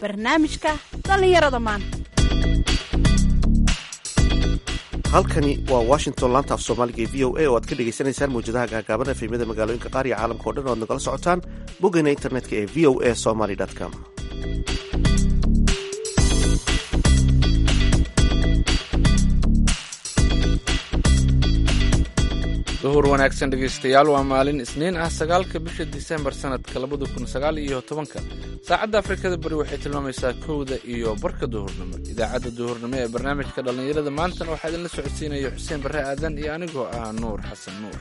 barnaamijka dhallinyarada maanta halkani waa washington laanta af soomaaliga ee v o a oo aad ka dhagaysanaysaan mawjadaha gaagaaban efemyada magaalooyinka qaar iyo caalamka o dhan o ad nagala socotaan boggeena internetka ee v o a somaly com duhur wanaagsan dhegaystayaal waa maalin isniin ah sagaalka bisha disembar sanadka labada kun sagaal iyo tobanka saacadda afrikada bari waxay tilmaamaysaa kowda iyo barka duhurnimo idaacadda duhurnimo ee barnaamijka dhallinyarada maantana waxaa idinla socodsiinaya xuseen barre aadan iyo anigoo ah nuur xasan nuur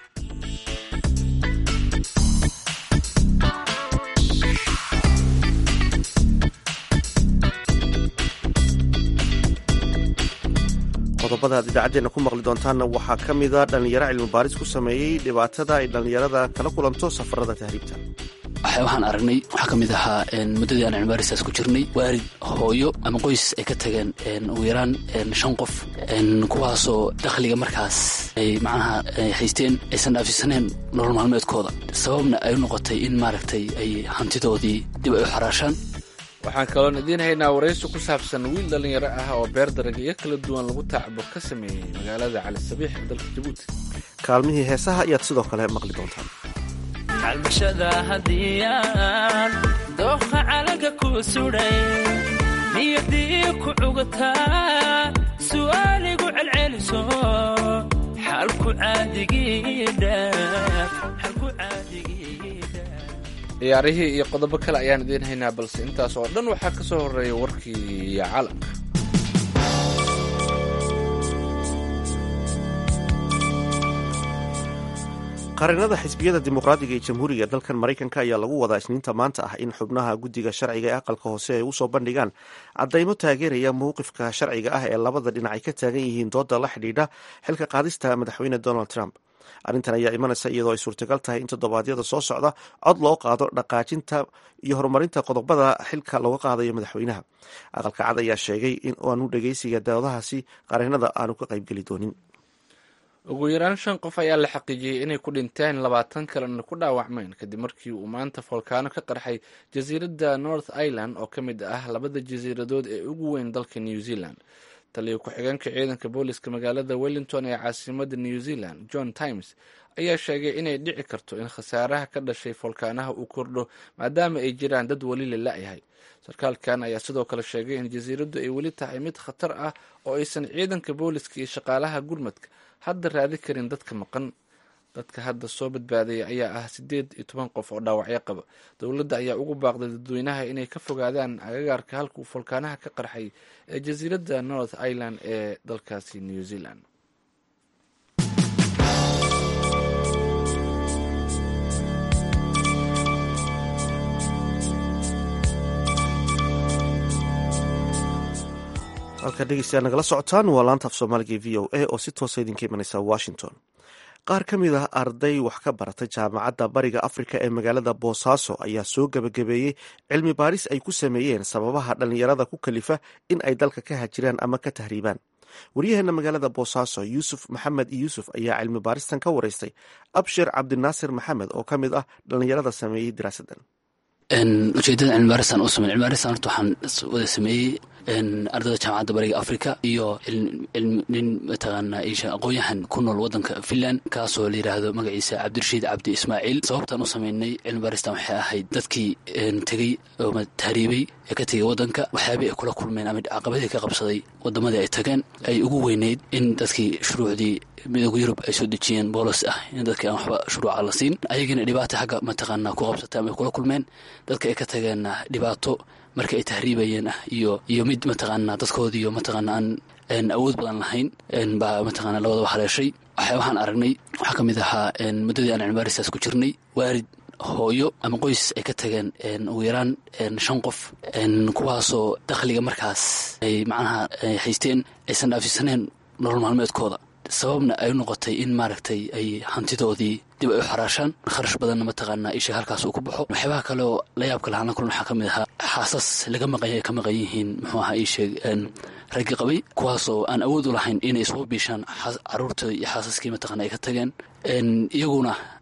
qodobada aad idaacaddeenna ku maqli doontaanna waxaa ka mida dhallinyaro cilmi baaris ku sameeyey dhibaatada ay dhallinyarada kala kulanto safarada tahriibta waxaan aragnay waxaa ka mid ahaa muddadii aan cilmibaaristaas ku jirnay waalid hooyo ama qoys ay ka tageen ugu yaraan shan qof kuwaasoo dakhliga markaas ay macnaha haysteen aysan dhaafisaneen nolol maalmeedkooda sababna ay u noqotay in maaragtay ay hantidoodii dib ay u xaraashaan waxaan kaloon idiin haynaa waraysi ku saabsan wiil dhallinyaro ah oo beer daragyo kala duwan lagu taacbo ka sameeyey magaalada cali sabiix ee dalka jabuuti kaalmihii heesaha ayaad sidoo kale maqli doontaan calmashada hadiyaan dooqa calaga ku sudhay niyadii ku cugataa su'aaligu celceliso xalku ciyaarihii iyo qodobo kale ayaan idiin haynaa balse intaas oo dhan waxaa ka soo horreeya warkii caalamka qarinada xisbiyada dimuqraadiga ee jamhuuriga dalkan maraykanka ayaa lagu wadaa isniinta maanta ah in xubnaha guddiga sharciga ee aqalka hoose ay usoo bandhigaan caddaymo taageeraya mowqifka sharciga ah ee labada dhinac ay ka taagan yihiin dooda la xidhiidha xilka qaadista madaxweyne donald trump arrintan ayaa imanaysa iyadoo ay suurtagal tahay in toddobaadyada soo socda cod loo qaado dhaqaajinta iyo horumarinta qodobada xilka looga qaadayo madaxweynaha aqalka cad ayaa sheegay in aanu dhegeysiga doodahaasi qarinada aanu ka qaybgeli doonin ugu yaraan shan qof ayaa la xaqiijiyey inay ku dhinteen labaatan kalena ku dhaawacmeen kadib markii uu maanta foolkaano ka qarxay jasiiradda north ireland oo ka mid ah labada jasiiradood ee ugu weyn dalka new zealand taliyo ku-xigeenka ciidanka booliska magaalada wellington ee caasimada new zealand john times ayaa sheegay inay dhici karto in khasaaraha ka dhashay foolkaanaha uu kordho maadaama ay jiraan dad weli la la-yahay sarkaalkan ayaa sidoo kale sheegay in jasiiraddu ay weli tahay mid khatar ah oo aysan ciidanka booliska iyo shaqaalaha gurmadka hadda raadi karin dadka maqan dadka hadda soo badbaadaya ayaa ah siddeed iyo toban qof oo dhaawacyo qaba dowladda ayaa ugu baaqday dadweynaha inay ka fogaadaan agagaarka halka uu foolkaanaha ka qarxay ee jasiiradda north ireland ee dalkaasi new zealand halkaa dhegeystayaal nagala socotaan waa laanta af soomaaliga v o a oo si toosa idinka imanaysa washington qaar ka mid ah arday wax ka baratay jaamacadda bariga afrika ee magaalada boosaaso ayaa soo gebagabeeyey cilmi baaris ay ku sameeyeen sababaha dhallinyarada ku kalifa in ay dalka ka hajiraan ama ka tahriibaan waryaheena magaalada boosaaso yuusuf maxamed yuusuf ayaa cilmi baaristan ka waraystay abshir cabdinaasir maxamed oo ka mid ah dhallinyarada sameeyey diraasadan ujeedada cilmibaaristan u samey cilmibaaristan horta waxaan wada sameeyey ardayda jaamacadda bariga africa iyo nin mataqaana isha aqoon-yahan ku nool wadanka finland kaasoo la yidhaahdo magaciisa cabdirashiid cabdi ismaaciil sababtaan u sameynay cilmibaaristan waxay ahayd dadkii tegey oo tahriibay ee ka tegay wadanka waxyaabay ay kula kulmeen ama caqabadii ka qabsaday wadamadii ay tageen ay ugu weyneyd in dadkii shuruucdii midooda yurub ay soo dejiyeen boolos ah in dadka aan waxba shuruuca la siin ayagiina dhibaata xagga mataqaana ku qabsatay ama ay kula kulmeen dadka ay ka tageenna dhibaato marka ay tahriibayeen ah iyo iyo mid mataqaana dadkoodiiyo mataqaana aan awood badan lahayn baa mataqaana labadaba haleeshay waxa waxaan aragnay waxaa ka mid ahaa muddadii aan cilmibaaristaas ku jirnay waalid hooyo ama qoys ay ka tageen ugu yaraan shan qof kuwaasoo dakhliga markaas ay macnaha haysteen aysan dhaafisaneen nolol maalmeedkooda sababna ay u noqotay in maaragtay ay hantidoodii dib ay u xaraashaan kharash badanna mataqaanaa isha halkaas uu ku baxo waxyaabaha kale oo la yaabka lahaan la kulan waxaa ka mid ahaa xaasas laga maqanya ay ka maqan yihiin muxuu ahaa iisheeg raggi qabay kuwaasoo aan awood u lahayn inay soo biishaan caruurta iyo xaasaskii mataqana ay ka tageen iyaguna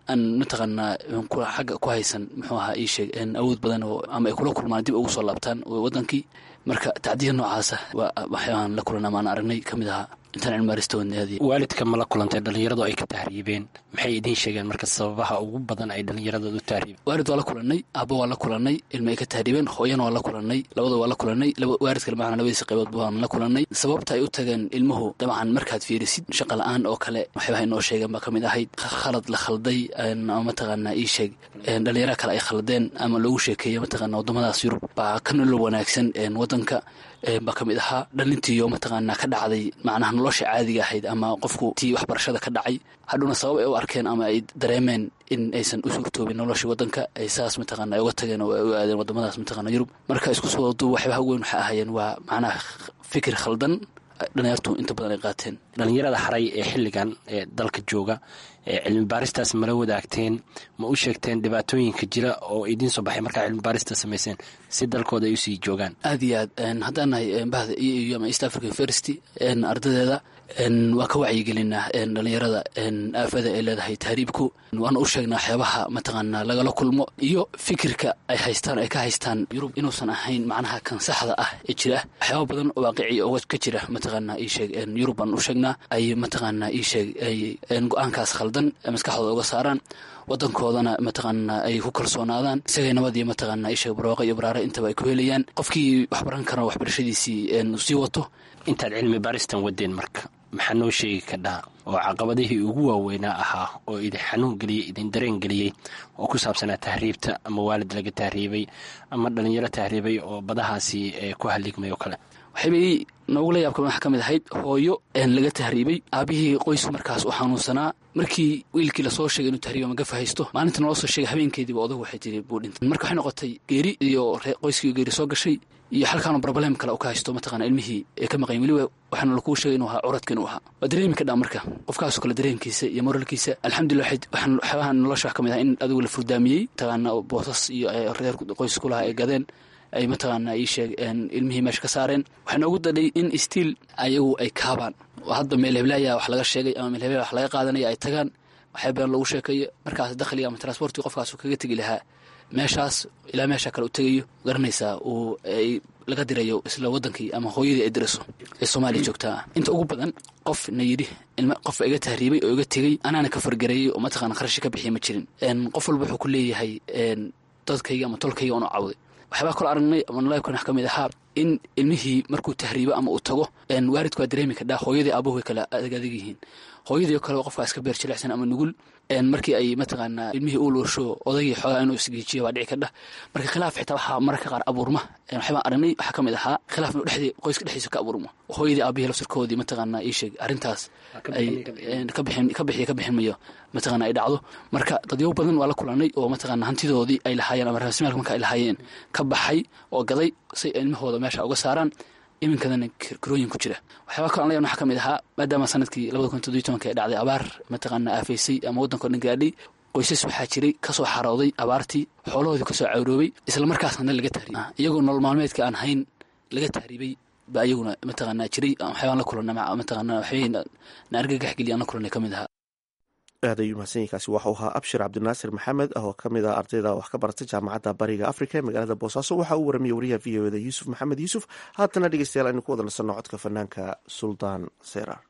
aan mataqaanaa xagga ku haysan muxuu ahaa ii sheeg awood badan oo ama ay kula kulmaan dib ugu soo laabtaan wadankii marka tacdiya noocaasa waa waxyaabahan la kulan ama aan aragnay ka mid ahaa intaan cilmaarista wadnaadii waalidka ma la kulantay dhallinyaradu ay ka tahriibeen maxay idiin sheegeen marka sababaha ugu badan ay dhallinyaradood u tahriibeen waalid waa la kulanay aabbo waa la kulanay ilma ay ka tahriibeen hooyana waa la kulanay labada waa la kulanay waalidka macna labadiisa qaybood waan la kulanay sababta ay u tageen ilmuhu dabcan markaad fiirisid shaqa la-aan oo kale waxyaabaha inoo sheegeen baa ka mid ahayd khalad la khalday mataqaanaa ii sheeg dhallinyaraha kale ay khaldeen ama loogu sheekeeya mataqaana waddamadaas yurub baa ka nolol wanaagsan wadanka baa ka mid ahaa dhalintiiyo mataqaanaa ka dhacday macnaha nolosha caadiga ahayd ama qofku tii waxbarashada ka dhacay hadhowna sabab ay u arkeen ama ay dareemeen in aysan u suurtoobin nolosha wadanka ay saas mataqaana ay uga tageen oo ay u aadeen wadamadaas mataqana yurub marka isku soo wadu waxyaabaha ugu weyn waxay ahaayeen waa macnaha fikir khaldan dhalinyartu inta badan ay qaateen dhallinyarada haray ee xilligan ee dalka jooga ee cilmi baaristaas mala wadaagteen ma u sheegteen dhibaatooyinka jira oo idiin soo baxay markaa cilmi baarista samayseen si dalkooda ay usii joogaan aad iyo aad haddaan nahay bahda e eu ama east africa university ardadeeda waa ka wacyigelinaa dhalinyarada aafada ay leedahay tahriibku waana u sheegnaa waxyaabaha mataqaanaa lagala kulmo iyo fikirka ay haystaan ay ka haystaan yurub inuusan ahayn macnaha kan saxda ah ee jira waxyaaba badan oo waaqici oo ka jira mataqaanaa ii sheeg yurub baan u sheegnaa ay mataqaanaa ii sheeg ay go-aankaas khaldan maskaxdooda uga saaraan wadankoodana mataqaanaa ay ku kalsoonaadaan isagay nabad iyo mataqaanaa isheeg barwaaqo iyo baraare intaba ay ku helayaan qofkii waxbaran kara waxbarashadiisii sii wato intaad cilmi baaristan wadeen marka maxaa noo sheegi kadhaa oo caqabadihii ugu waaweynaa ahaa oo idin xanuun geliyey idin dareen geliyey oo ku saabsanaa tahriibta ama waalid laga tahriibay ama dhalinyaro tahriibay oo badahaasi ku haligmay oo kale waxaybay noogula yaabka waxaa ka mid ahayd hooyo laga tahriibay aabihii qoys markaas u xanuunsanaa markii wiilkii lasoo sheegay inuu tahriiba magafa haysto maalinta naloo soo sheegay habeenkeediiba odagu waxay tiri buu dhintay marka waxay noqotay geeri iyo qoyskii geeri soo gashay iyo halkaanu broblem kale u ka haysto mataqana ilmihii ee ka maqayn weliba waxaana lakuu sheegay inuu ahaa curadka inuu ahaa waa dareemi ka dhaa marka qofkaasoo kale dareenkiisa iyo moralkiisa alxamdulillah waxaan waxyaabaha nolosha wax ka mid ah in adigu la furdaamiyey mataqaana boosas iyo reer qoys kulahaa ay gadeen ay mataqaana ii sheeg ilmihii meesha ka saareen waxaa noogu dadhay in stiil ayagu ay kaabaan oo hadda meel heblaaya wax laga sheegay ama meel heblaaya wax laga qaadanaya ay tagaan waxyaa been lagu sheekayo markaas dakhliga ama transportiga qofkaas kaga tegi lahaa meeshaas ilaa meesha kale u tegayo garanaysaa uu ay laga dirayo isla wadankii ama hooyadii ay dirayso ee soomaaliya joogtaa inta ugu badan qof na yidhi qof iga tahriibay oo iga tegey anaana ka fargareeyey oo mataqana kharashi ka bixiya ma jirin qof walba wuxuu ku leeyahay dadkayga ama tolkayga oonu cawday waxyaabaa kalo aragnay ama nalaybkan wax ka mid ahaa in ilmihii markuu tahriibo ama uu tago waalidku waa dareemi kadhaa hooyadii aabuhu way kala adag adag yihiin hooyadii oo kale qofkaa iska beer jilicsan ama nugul markii ay mataqaanaa ilmihii uu loosho odaygii xoogaa inuu isgeejiyo baa dhici kadha marka khilaaf xitaa waxaa mararka qaar abuurma waxyaabaa aragnay waxaa ka mid ahaa khilaaf inuu dhexdii qoyska dhexdiisa ka abuurmo hooyadii aabihii lafsirkoodii mataqaanaa ii sheeg arrintaas ay ka bixin ka bixiya ka bixin mayo mataqana ay dhacdo marka dadyo badan waa la kulanay oo mataqana hantidoodii ay lahaayeen ama raasmaalka marka ay lahaayeen ka baxay oo gaday say ilmahooda meesha uga saaraan iminkadana karooyin ku jira waxyaaba kalo an layan waxaa ka mid ahaa maadaama sanadkii labada kun toddobiy tobanka ee dhacday abaar mataqaana aafaysay ama waddanko dhan gaadhay qoysas waxaa jiray kasoo xarooday abaartii xoolahoodii kasoo cawroobay isla markaasna laga tahriibay iyagoo nolol maalmeedka aan hayn laga tahriibay ba iyaguna mataqaana jiray waxyaabaan la kulana mataqaana waxbay na argagax geliya aan la kulanay ka mid ahaa aad ayuu mahadsanyainkaasi waxau ahaa abshir cabdinaasir maxamed oo ka mid ah ardayda wax ka barata jaamacadda bariga afrika ee magaalada boosaaso waxaa uu waramiyey wariyaha v o eda yuusuf maxamed yuusuf haatana dhegeystayaal aynu ku wada nasanno codka fanaanka suldaan serar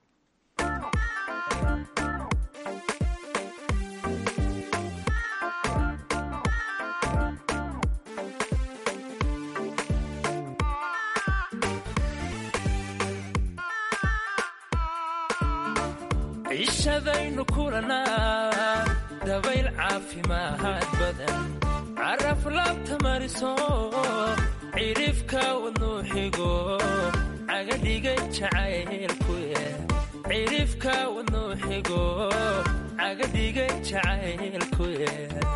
cishadaynu kulanaa dabayl caafimaad badan caraf laabta mariso cidhifka wadnuu xigo cagadhigay jacaylkuye cidhifka wadnuu xigo cagadhigay jacaylkuye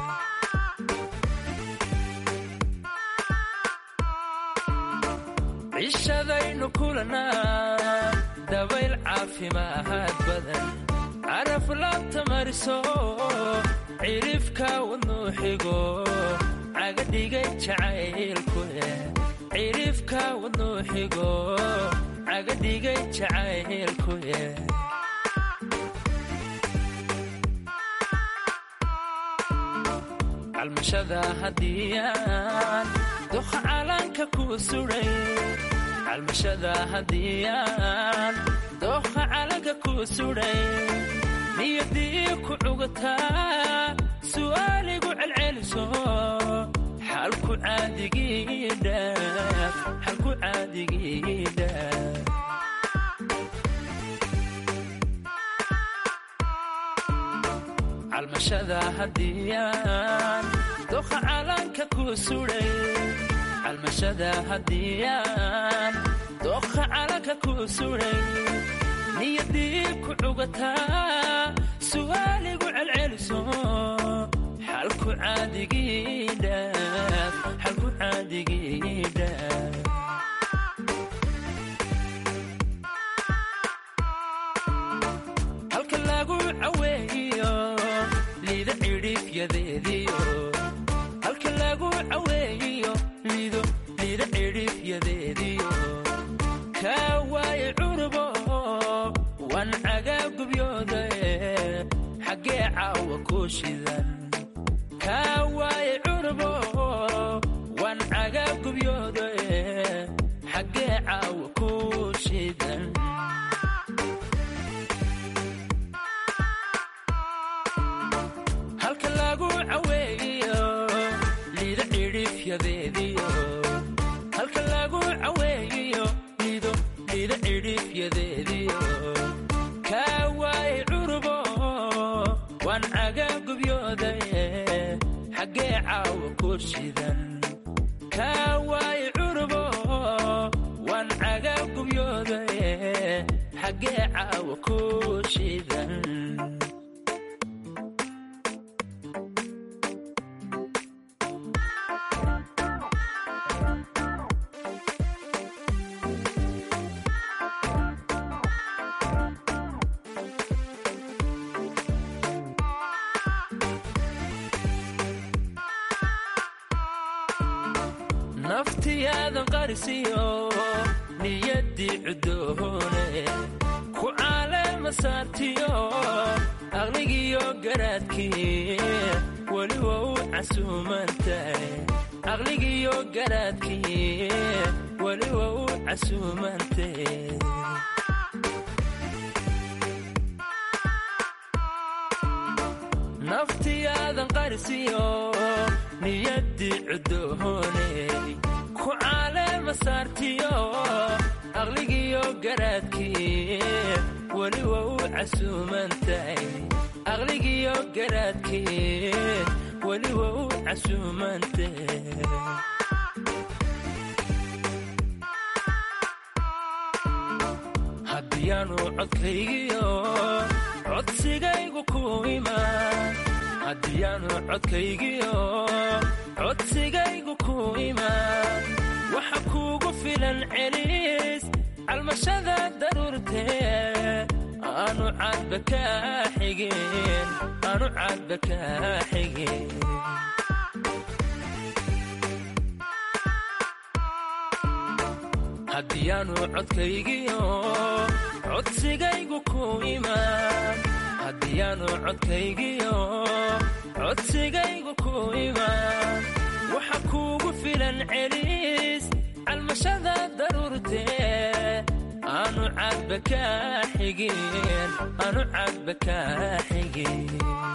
cishadaynu kulanaa dabayl caafimaad badan caraf laabta mariso cidhifka wadnuu xigo cagadhigay jacaylkuye cidhifka wadnuu xigo cagadhigay jacaylkuye calmashada hadiyaan doha calanka ku suray calmashada hadiyaan doha calanka ku suray niyadii ku cugataa su'aaligu celceliso xalku caadigii dhaaf xalku caadigii dhaaf calmashada hadiyaan doha calanka ku suray calmashada hadiyaan doha calanka ku suray niyadii ku cugataa su'aaligu celceliso xalku caadigii dhaaf xalku caadigii dhaaf halka lagu caweeyo liida cidhiifyadeediyo halka lagu caweeyo liido liida cidhiifyadeediyo kaa waaye cunubo wan cagaa gubyooda xaggee caawa ku shidan kaa waaye cunubo wan cagaa gubyooda xaggee caawa ku shidan halka lagu caweeyo liida cidhiifyadeediyo halka lagu caweeyo liido liida cidhiifyadeediyo kaa waaye cunubo waan cagaa gubyooda xaggee caawa ku shidan kaa waaye cunubo waan cagaa gubyooda xaggee caawa ku shidan naftiyaadan qarisiyo niyaddii cuddoone ku caalema saartiyo aqligiyo garaadkii weli waa u casuumantahay aqligiyo garaadkii weli waa u casuumantahay naftiyaadan qarisiyo niyaddii cuddooney ku caalema saartiyo aqligiyo garaadkii weli waa u casuumantahay aqligiyo garaadkii weli waa u casuumantahay haddiyaanu codkaygiyo codsigaygu ku imaan haddiyaanu codkaygiyo codsigaygu ku imaan waxa kuugu filan celis calmashada daruurtee aanu cadba kaa xigin aanu cadba kaa xigin haddiyaanu codkaygiyo codsigaygu ku imaan haddiyaanu codkaygiyo codsigaygu ku imaan waxa kuugu filan celis calmashada daruurtee aanu cadba kaa xigin aanu cadba kaa xigin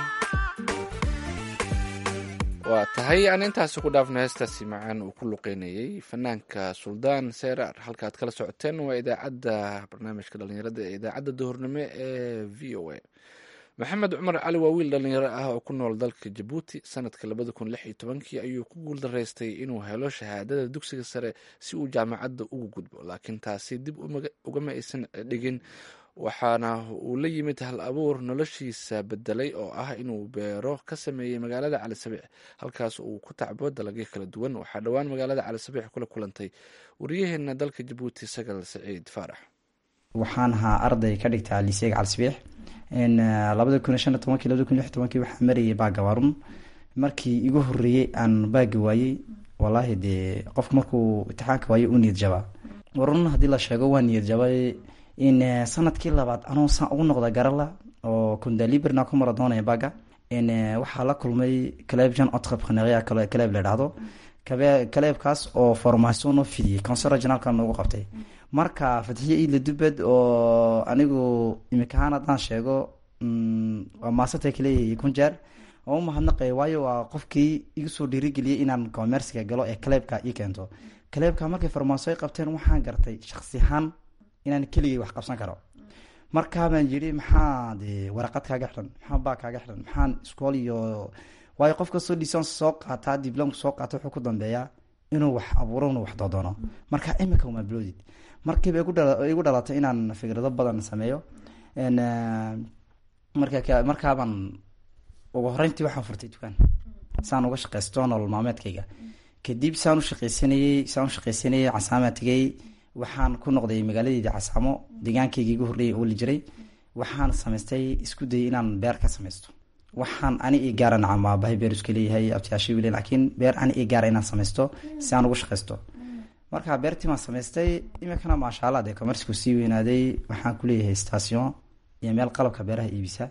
waa tahay aan intaasi ku dhaafno heestaasi macaan uu ku luqeynayey fanaanka suldaan seyraar halkaaad kala socoteen waa idaacadda barnaamijka dhalinyarada ee idaacadda duhurnimo ee v o a maxamed cumar cali waa wiil dhalinyaro ah oo ku nool dalka jabuuti sanadka labada kun lix iyo tobankii ayuu ku guuldaraystay inuu helo shahaadada dugsiga sare si uu jaamacadda ugu gudbo laakiin taasi dib ugama aysan dhigin waxaana uu la yimid hal abuur noloshiisa bedelay oo ah inuu beero ka sameeyey magaalada cali sabiix halkaas uu ku tacbo dalagyo kala duwan waxaa dhowaan magaalada cali sabiix kula kulantay wariyaheena dalka jabuuti sagal saciid faarax waxaan ahaa arday ka dhigta liseega cali sabiix labada kun iyo shan iyo tobankii labada kun iyo lix tobankii waxaa marayay baaga warun markii igu horeeyey aan baagi waayey wallaahi dee qofku markuu imtixaanka waayo u niyad jabaa warun haddii la sheego waa niyad jabay in sanadkii labaad anoo saan ugu noqda garala oo kundaliberna ku mara doonaya baaga waxaa la kulmay caleeb jan entrepreneuria caleeb la dhahdo caleebkaas oo formation noo fidiyey council regionalka noogu qabtay marka fatixiye iidla dubed oo anigu imikahaan haddaan sheego waa maasata kaleeyahay kun jeer oo umahadnaqay waayo waa qofkii igu soo dhiirigeliyay inaan commerciga galo ee caleebka ii keento caleebka markay farmaaso ay qabteen waxaan gartay shaksi ahaan inaan keligay wax qabsan karo markaabaan yidhi maxaa de waraqad kaaga xiran maxaa baa kaaga xiran maxaan iskool iyo waayo qof kastoo dhisans soo qaataa diblomka soo qaata wuxuu ku dambeeyaa inuu wax abuuro inuu wax doodoono marka imika uma bloodid markiiba igu dhalatay inaan fikrado badan sameeyo marka markaabaan ugu horeyntii waxaan furtay dukaan saan uga shaqeysto nolol maalmeedkayga kadib saan u shaqeysanayey saan u shaqeysanayey casaamaa tegay waxaan ku noqday magaaladeyda casaamo deegaankayga igu horreeyay ooli jiray waxaan samaystay isku dayay inaan beer ka samaysto waxaan ani ii gaara nacam aabahay beer iska leeyahay abtiyaashay wile laakiin beer ani ii gaara inaan samaysto si aan ugu shaqeysto marka beertii baan samaystay iminkana maasha allah dee commerciku sii weynaaday waxaan kuleeyahay station iyo meel qalabka beeraha iibisa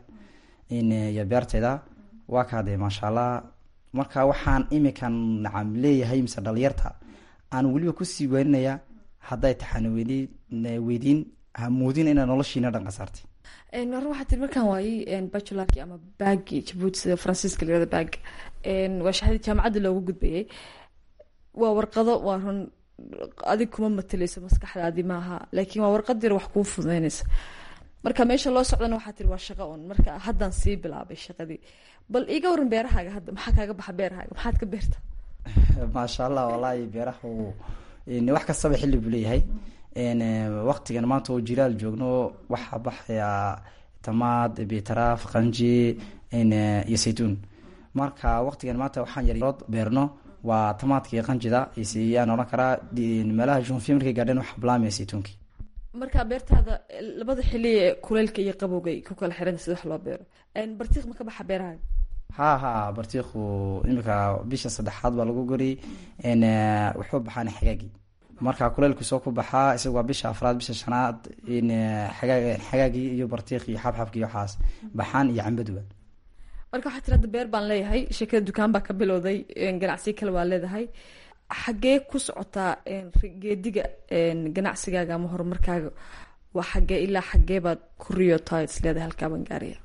iyo beertayda waa kaa dee maasha allah marka waxaan iminkan nacam leeyahay mise dhalinyarta aan weliba kusii weeninaya hadday taxana weydiin hamoodin inaa noloshiina dhan qasaartay hore waxaa tiri markaan waayey bachularki ama baagi jabuuti sida faransiiska layirahdo baag waa shahadii jaamacadda loogu gudbayay waa warqado waa run adig kuma mateleyso maskaxdaadi maaha laakiin waa warqad yar wax kuu fududeynaysa marka meesha loo socdana waxaa tiri waa shaqo un marka haddaan sii bilaabay shaqadii bal iiga waran beerahaaga hadda maxaa kaaga baxa beerahaaga maxaad ka beerta maasha allah wallaahi beeraha wax kastaba xilli buu leeyahay waqtigan maanta oo jiraal joogno waxaa baxaya tamaad bitaraaf qanji iyo saytuun marka waqtigan maanta waxaan yarood beerno waa tamaadka iyo qanjida yaan odhan karaa meelaha junfiya markay gaadheen waxa bilaamaya saytuunkii marka beertaada labada xili ee kuleylka iyo qabowga ku kala xiran sida wax loo beero bartiiq ma ka baxa beerahaaga ha ha bartiiku imika bisha saddexaad baa lagu gori wuxuu baxaan xagaagii marka kuleylku soo ku baxaa isaga waa bisha afraad bisha shanaad xagaagii iyo bartiiq iyo xabxabki iyo waxaas baxaan iyo cambaduba marka waxaa tiri hadda beer baan leeyahay sheekada dukaan baa ka bilowday ganacsiyo kale waa leedahay xagee ku socotaa geediga ganacsigaaga ama horumarkaaga waa xagee ilaa xagee baad ku riyotaa is leedahay halkaabaan gaaraya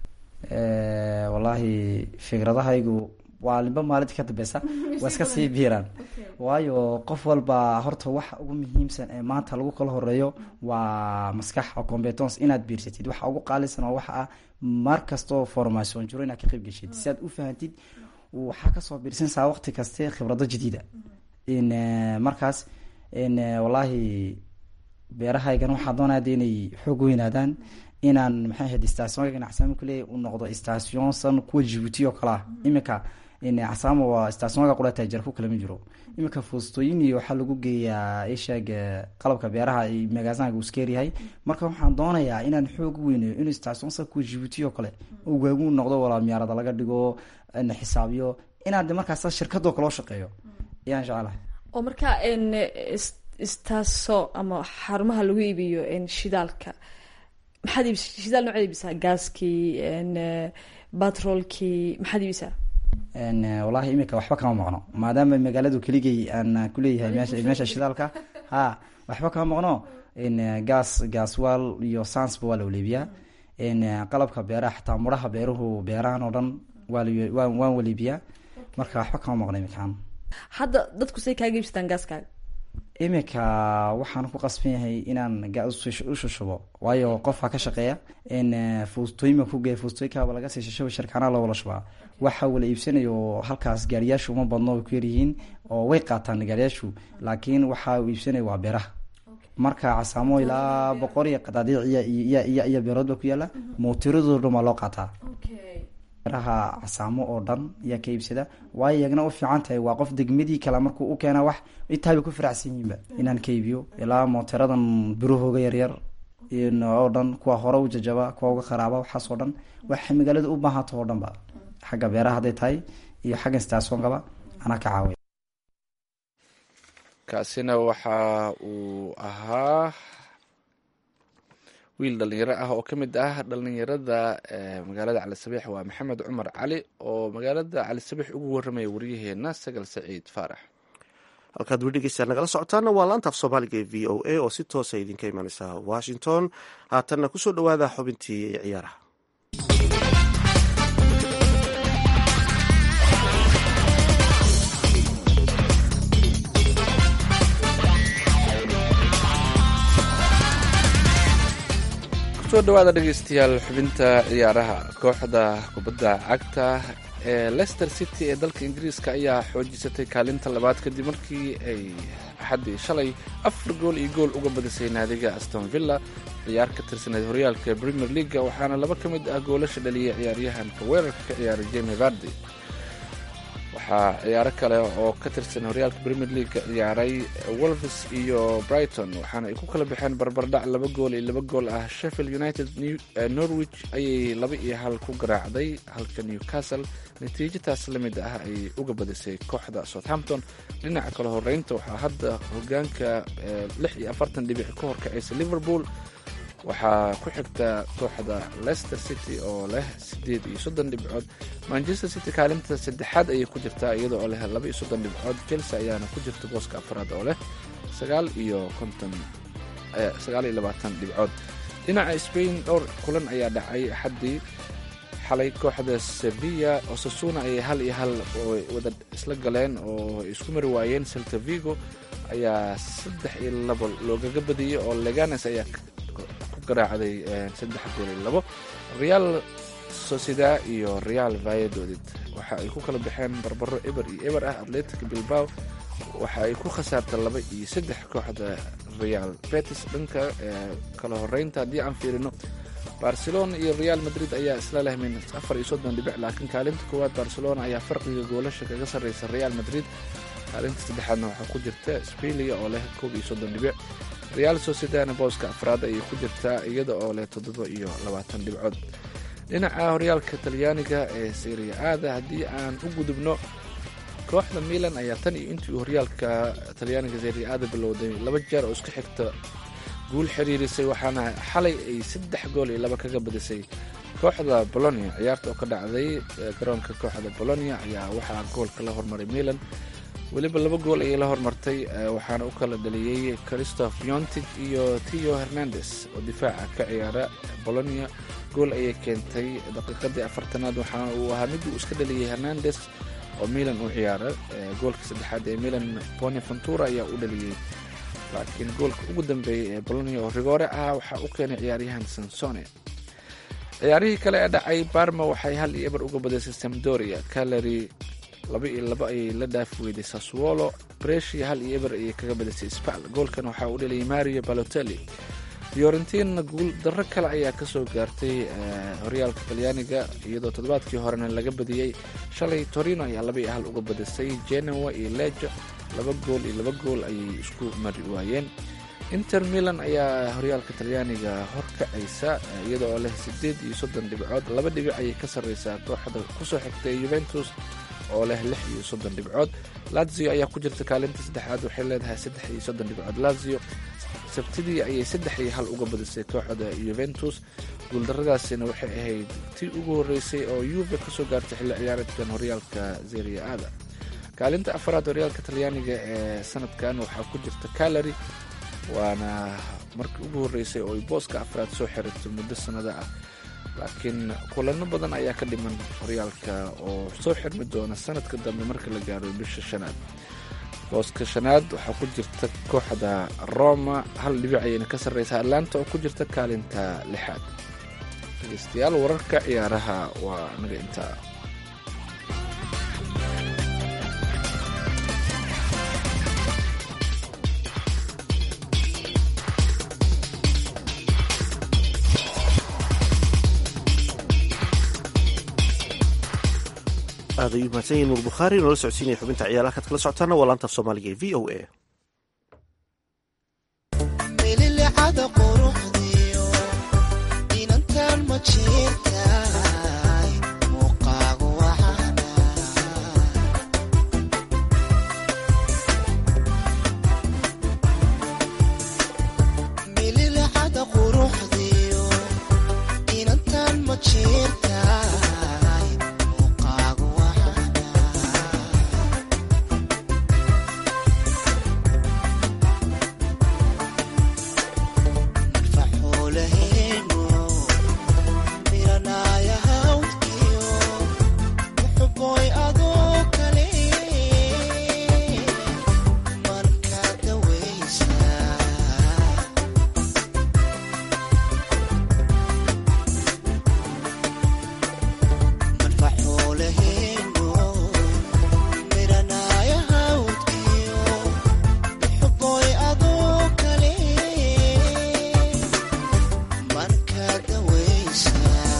wallaahi fikradahaygu waa limba maalinta ka dambeysa waa iska sii biiraan waayo qof walba horta waxa ugu muhiimsan ee maanta lagu kala horeeyo waa maskax oo competence inaad biirsatid waxa ugu qaalisan oo waxa ah mar kastoo formation jiro inaad ka qayb geshid si aad u fahantid waxaa kasoo biirsanaysaa waqti kaste khibrado jadiida markaas wallaahi beerahaygan waxaa doonaya de inay xoog weynaadaan inaan maxay ahayd stationka ganacsaamo kule u noqdo station san kuwa jibuuti oo kale ah iminka casaamo waa stationka qura taajar ku kalama jiro iminka foostooyin iyo waxaa lagu geeyaa isheeg qalabka beeraha magaasanka uu iskeeryahay marka waxaan doonayaa inaan xoog weynayo inuu station san kuwa jibuuti oo kale oo waagu noqdo walaa miyaarada laga dhigo xisaabiyo inaan de markaas shirkadoo kaloo shaqeeyo ayaan jecelahay oo marka istaaso ama xarumaha lagu iibiyo shidaalka maxaad iibis shidaal noocaad iibisaa gaaskii batroolkii maxaad iibisaa wallaahi imika waxba kama maqno maadaama magaaladu keligay aan kuleeyahay meesha meesha shidaalka ha waxba kama maqno gaas gaaswaal iyo sansba waa la waleebiyaa qalabka beeraha xataa muraha beeruhu beerahan oo dhan waa waan waleebiyaa marka waxba kama maqno imikaan hadda dadku say kaaga iibsataan gaaskaaga iminka waxaan ku qasban yahay inaan u shushubo waayo qofka ka shaqeeya fuustooyinba kugeeya fuustooyinkaaba laga sii shashaba sharkaanaa loo wala shubaa waxa wala iibsanayo halkaas gaariyaashu uma badno way ku yaryihiin oo way qaataan gaariyaashu laakiin waxa uu iibsanaya waa beeraha marka casaamo ilaa boqor iyo qadaadiic iyo iyo beerood ba ku yaala mootiradoo dhan waa loo qaataa beeraha casaamo oo dhan ayaa ka iibsada waayo iyagna u fiican tahay waa qof degmadii kale markuu u keena wax intaabay ku faraxsan yihiinba inaan ka iibiyo ilaa mooteradan birahooga yaryar oo dhan kuwa hore u jajaba kuwa uga kharaaba waxaas oo dhan waxay magaalada u baahato oo dhan ba xagga beeraha hadday tahay iyo xagga staasonkaba anaa ka caawiya kaasina waxa uu ahaa wiil dhalinyaro ah oo ka mid ah dhalinyarada magaalada cali sabiix waa maxamed cumar cali oo magaalada cali sabiix ugu waramaya waryaheena sagal saciid faarax halkaad weli dhegeystayaal nagala socotaana waa laanta af soomaaliga ee v o a oo si toosa idinka imaneysa washington haatanna kusoo dhowaada xubintii ciyaaraha kusoo dhawaada dhegeystayaal xubinta ciyaaraha kooxda kubadda cagta ee leicester city ee dalka ingiriiska ayaa xoojisatay kaalinta labaad kadib markii ay axaddii shalay afar gool iyo gool uga badisay naadiga aston villa ciyaar ka tirsaneyd horyaalka premier leaga waxaana laba ka mid ah goolasha dhaliyay ciyaaryahanka weerarka ka ciyaaray jemi vardi waxaa ciyaaro kale oo ka tirsan horyaalka premier leaga ciyaaray wolves iyo brighton waxaana ay ku kala baxeen barbardhac laba gool iyo laba gool ah sheffield united norwich ayay laba iyo hal ku garaacday halka newcastle natiijataas la mid ah ay uga badisay kooxda southampton dhinaca kale horeynta waxaa hadda hogaanka lix iyo afartan dhibic ka horkacaysa liverpool waxaa ku xigta kooxda leicester city oo leh sideed iyo soddon dhibcood manchester city kaalinta saddexaad ayay ku jirtaa iyada oo leh laba iyo soddon dhibcood chelsea ayaana ku jirta booska afraad oo leh sagaal iyo konton sagaal iyo labaatan dhibcood dhinaca spain dhowr kulan ayaa dhacay axaddii xalay kooxda sevilla oo sasuna ayay hal iyo hal wada isla galeen oo isku mari waayeen celta vigo ayaa saddex iyo labo loogaga badiyey oo leganes ayaa garaacday saddex gool iyo labo real sociedad iyo real valladolid waxa ay ku kala baxeen barbaro eber iyo eber ah atletic bilbao waxa ay ku khasaartay laba iyo saddex kooxda real betis dhanka kala horeynta haddii aan fiirino barcelona iyo real madrid ayaa isla leh min afar iyo soddon dhibic laakiin kaalinta koowaad barcelona ayaa farqiga goolasha kaga sarreysa real madrid kaalinta saddexaadna waxaa ku jirta spilia oo leh koob iyo soddon dhibic real sociedadna booska afraad ayay ku jirtaa iyada oo leh toddoba iyo labaatan dhibcood dhinaca horyaalka talyaaniga ee seria aada haddii aan u gudubno kooxda milan ayaa tan iyo intii uu horyaalka talyaaniga seria aada bilowday laba jeer oo iska xigta guul xiriirisay waxaana xalay ay saddex gool iyo laba kaga badisay kooxda bolonia ciyaarta oo ka dhacday garoonka kooxda bolonia ayaa waxaa goolka la hormaray milan weliba laba gool ayay la hormartay waxaana u kala dhaliyey christoph yontig iyo tio hernandes oo difaaca ka ciyaara bolonia gool ayay keentay daqiiqadii afartanaad waxaana uu ahaa mid uu iska dhaliyey hernandes oo milan u ciyaara goolka saddexaad ee milan boneventura ayaa u dhaliyey laakiin goolka ugu dambeeyey ee bolonia oo rigoore ah waxaa u keenay ciyaaryahan sansone ciyaarihii kale ee dhacay barma waxay hal iyo eber uga badisay samdoria calary laba iyo laba ayay la dhaafi weyday saswolo breshi hal iyo eber ayay kaga badisay spal goolkan waxaa u dhaliyay mario balotelli fiorentina guul darro kale ayaa kasoo gaartay horyaalka talyaaniga iyadoo toddobaadkii horena laga badiyey shalay torino ayaa laba iyo hal uga badisay genoa iyo lejo laba gool iyo laba gool ayay isku mari waayeen inter milan ayaa horyaalka talyaaniga horkacaysa iyada oo leh sideed iyo soddon dhibcood laba dhibic ayay ka sarreysaa kooxda kusoo xigtay yuventus oo leh lix iyo soddon dhibcood lazio ayaa ku jirta kaalinta saddexaad waxay leedahay saddex iyo soddon dhibcood lazio sabtidii ayay saddex iyo hal uga badisay kooxda yuventus guuldaradaasina waxay ahayd tii ugu horreysay oo yuve kasoo gaartay xilli ciyaareedkan horyaalka zeria aada kaalinta afaraad horyaalka talyaaniga ee sanadkan waxaa ku jirta calary waana markii ugu horreysay oo ay booska afraad soo xirito muddo sanada ah laakiin kulano badan ayaa ka dhiman horyaalka oo soo xirmi doona sanadka dambe marka la gaaro bisha shanaad booska shanaad waxaa ku jirta kooxda roma hal dhibic ayayna ka sarreysa atlanta oo ku jirta kaalinta lixaad dhegeystayaal wararka ciyaaraha waa naga intaa aad ayuu mahadsan yahin nuur bukhaari noola socodsiinaya xubinta ciyaaraha kaad kala socotaana waa laanta af soomaaliga ee v o a mililicada quruxdiyo inantan ma jirtaay muuqaagu waxaana mililicada quruxdiyo jeertahay muuqaagu waxana marfaxoolaheeno miranaya hawdkiyo muxuboy adoo kale marka dawaysa marfaxoolaheeno miranaya hawdkiyo muxuboy adoo kale marka dawaysa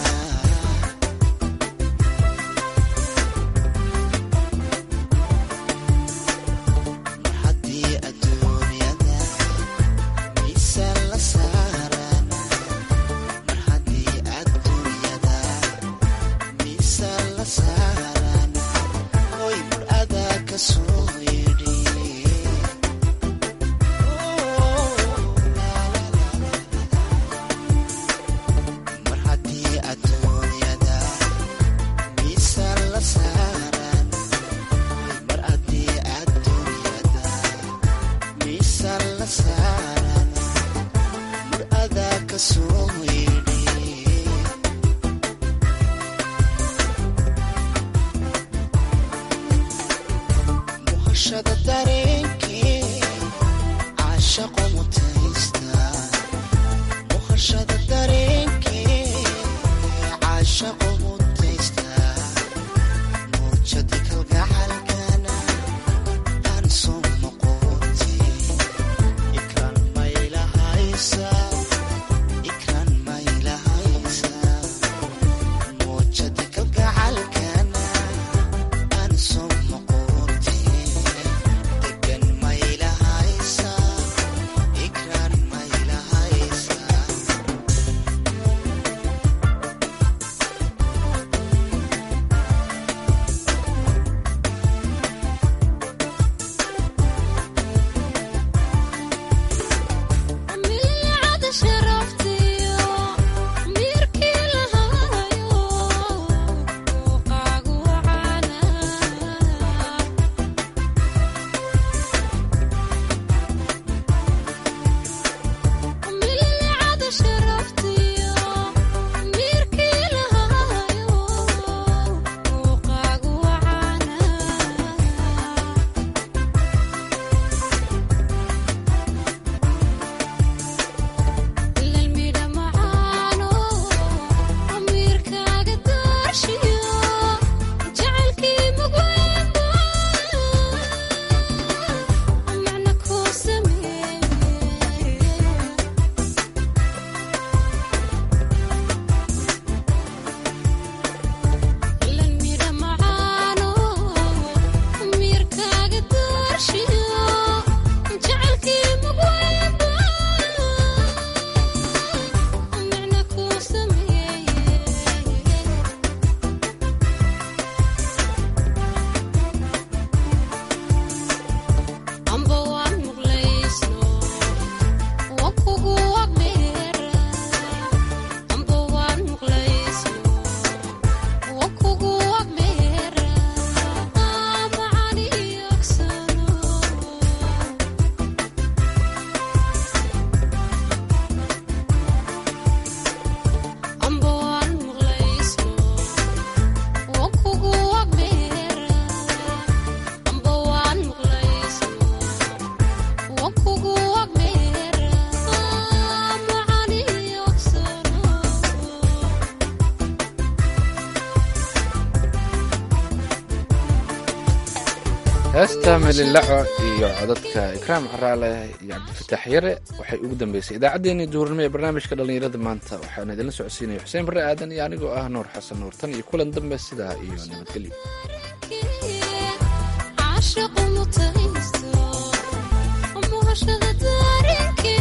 mar haddii adduunyada miisaan la saaran mar haddii adduunyada miisaan la saaran hoy mar adaa ka soo yidhi mar haddii adduunyada miisaan la saaran mar haddii adduunyada miisaan la saaran mar adaa ka soo yidhi muhashada dareenkee caashaqo mutaysta muhashada dareenkee caashaqo mutaysta muujadi kalgacalkana aan soo noqoti ikran maylahaysa ikran maylahaysa muujadi kalgacalkana aan soo noqoti degan maylahaysa ikran maylahaysa milcada sharaftiyo mirkii lahaayo muuqaagu wacana milcada sharaftiyo mirkii lahaayo muuqaagu wacana ilalmidha macaano amiirkaaga daarshiyo jacaylkii mugweynba macna kuu sameeye ilalmidha macaano amiirkaaga daarshiyo jacaylkii mugweynba macna kuu sameeye amba waan muqlaysno wa kugu wagdheera amba waan muqlaysno wa kugu wagdheera macani yogsano amba waan muqlaysno wa kugu wagdheera amba waan muqlaysno wa kugu wagdheera macani yogsano heesta melilaco iyo codadka ikraam caraale iyo cabdifataax yare waxay ugu dambeysay idaacaddeenii duurnimo ee barnaamijka dhallinyarada maanta waxaana idinla socodsiinaya xuseen barre aadan iyo anigoo ah nuur xasan nuur tan iyo kulan dambe sidaa iyo nabadgelyo caashaqu mutaysto muhashada daarinke